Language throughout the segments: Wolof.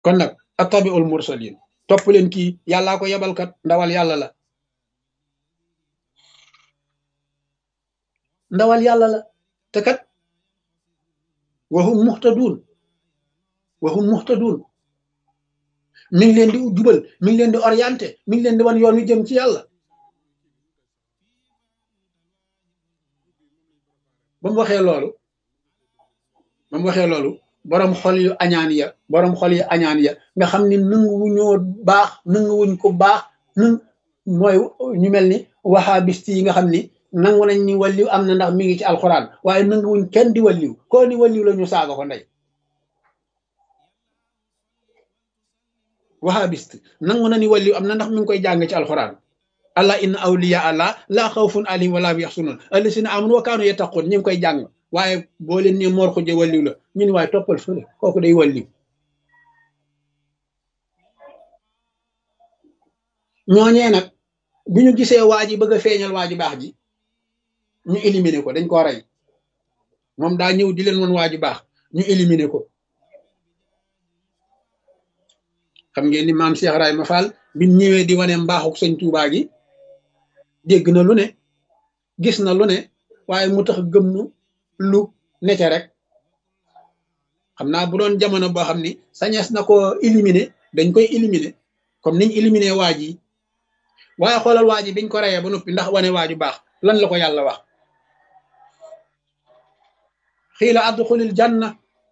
kon nag attabiul mursalin topp leen kii yàllaa ko yebalkat ndawal yàlla la ndawal yàlla la te kat waxum muxtaduun waxum muxtaduun mi ngi leen di jubal mi ngi leen di orienté mi ngi leen di wan yoon wi jëm ci yàlla ba mu waxee loolu ba mu waxee loolu boroom xol yu añaan ya boroom xol yu añaan ya nga xam ni nanguwuñoo baax nanguwuñ ko baax nang mooy ñu mel ni wahabist yi nga xam ni nangu nañ ni walliw am na ndax mi ngi ci alxuraan waaye nanguwuñ kenn di walliw koo ni walliw la ñu saaga ko ndey wahabist nangu na ni walliw am na ndax mi ngi koy jàng ci alxuraan allah inna awliya allah laa xawfun alayhim wala hum yaxsunun allasina amanu wa kaanu yattaqun ñu ngi koy jàng waaye boo leen ne moor xuje walliw la ñu ni waaye toppal fële kooku day walliw ñooñee nag bi ñu gisee waa ji bëgg a feeñal waa ji baax ji ñu éliminer ko dañ koo rey moom daa ñëw di leen woon waa ji baax ñu éliminer ko xam ngeen ni maam Cheikh Ibrahima Fall bi ñëwee di wane mbaaxuk sëñ Tuubaa gi dégg na lu ne gis na lu ne waaye mu tax gëm nu lu nete rek xam naa bu doon jamono boo xam ni sañees na ko éliminer dañ koy éliminer comme niñ éliminer waa ji waaye xoolal waa ji biñ ko reyee ba noppi ndax wane waaju baax lan la ko yàlla wax xiila adxulil janna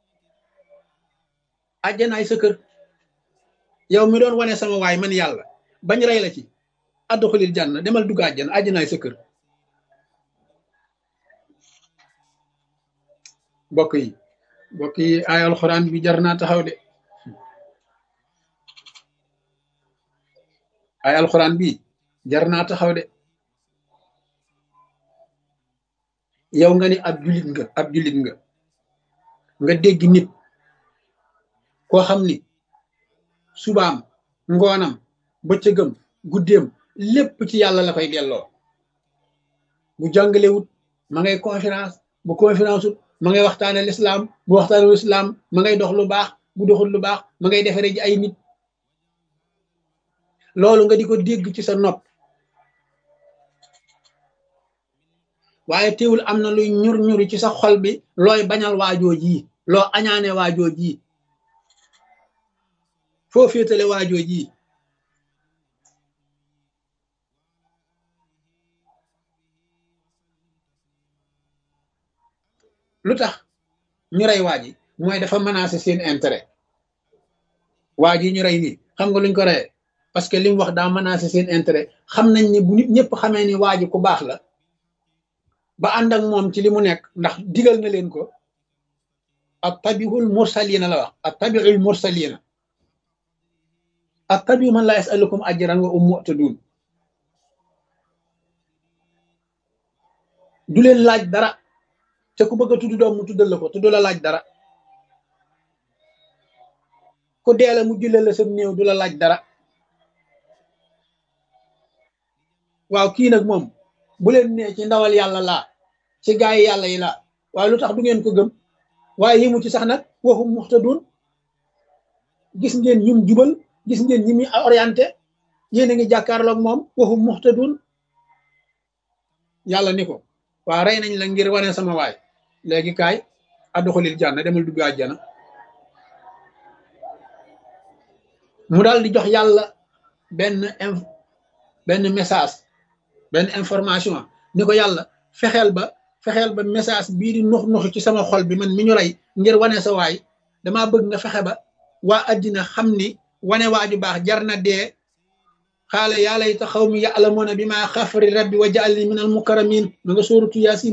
àjjanaay sa kër yow mi doon wane sama waay man yàlla bañ rey la ci adxulil janna demal dugg àjjana àjjanaay sa kër mbokk yi mbokk yi ay alxuraan bi jar naa taxaw de ay alxuraan bi jar naa taxaw de yow nga ni ab julit nga ab julit nga nga dégg nit koo xam ni subaam ngoonam bëccëgam guddeem lépp ci yàlla la koy delloo bu jàngalewut ma ngay conférence bu conférence ut ma ngay waxtaane lislaam bu waxtaane lislaam ma ngay dox lu baax bu doxul lu baax ma ngay defare ji ay nit loolu nga di ko dégg ci sa nopp waaye teewul am na luy ñur ñuri ci sa xol bi looy bañal waajoo ji loo añaane waajoo ji foo féetale waajoo ji lu tax ñu rey waa ji mooy dafa menacé seen intérêt waa ji ñu rey nii xam nga luñ ko reyee parce que li mu wax daa menacé seen intérêt xam nañ ni bu nit ñëpp xamee ni waa ji ku baax la ba ànd ak moom ci li mu nekk ndax digal na leen ko at tabiul mursalina la wax at tabiul mursalina at tabiu man la yasalukum ajran wa um mu'tadun du leen laaj dara te ku bëgg a tudd doom mu tuddal la ko te du la laaj dara ku deela mu jëlee la sa néew du la laaj dara waaw kii nag moom bu leen nee ci ndawal yàlla laa ci gaay yi yàlla yi laa waaye lu tax du ngeen ko gëm waaye yimu ci sax nag waxum muxtadun gis ngeen ñum jubal gis ngeen ñi muy orienté yéen a ngi jàkkaarloog moom waxum muxtadun yàlla ni ko waa rey nañ la ngir wane sama waay léegi kaay adduxulil jànna demal dugg àjjana mu daal di jox yàlla benn benn message benn information ni ko yàlla fexeel ba fexeel ba message bii di nux nux ci sama xol bi man mi ñu rey ngir wane sa waay damaa bëgg nga fexe ba waa addina xam ni wane waaju baax jar na dee xaala yaa layta xawmi ya'lamuuna bi ma xafari rabbi wa ja'alni min al mukarramin ma nga sóoratu yaasin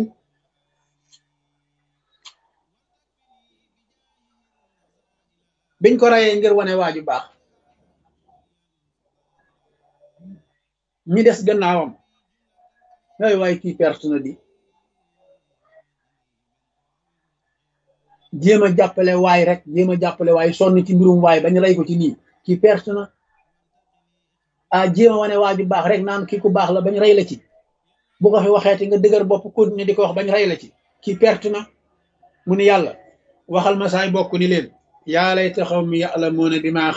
biñ ko reyee ngir wane waaju baax ñi des gannaawam ay waay kii perte na di jéem a jàppale waay rek jéem a jàppale waay sonn ci mbirum waay bañ rey ko ci nii kii perte na ah jéem a wane waaju baax rek naan kii ku baax la bañ rey la ci bu ko fi waxeeti nga dëgër bopp continuer di ko wax bañ rey la ci kii perte na mu ni yàlla waxal ma saay bokk ni leen yaa layta xawmi ya'lamuuna bimaa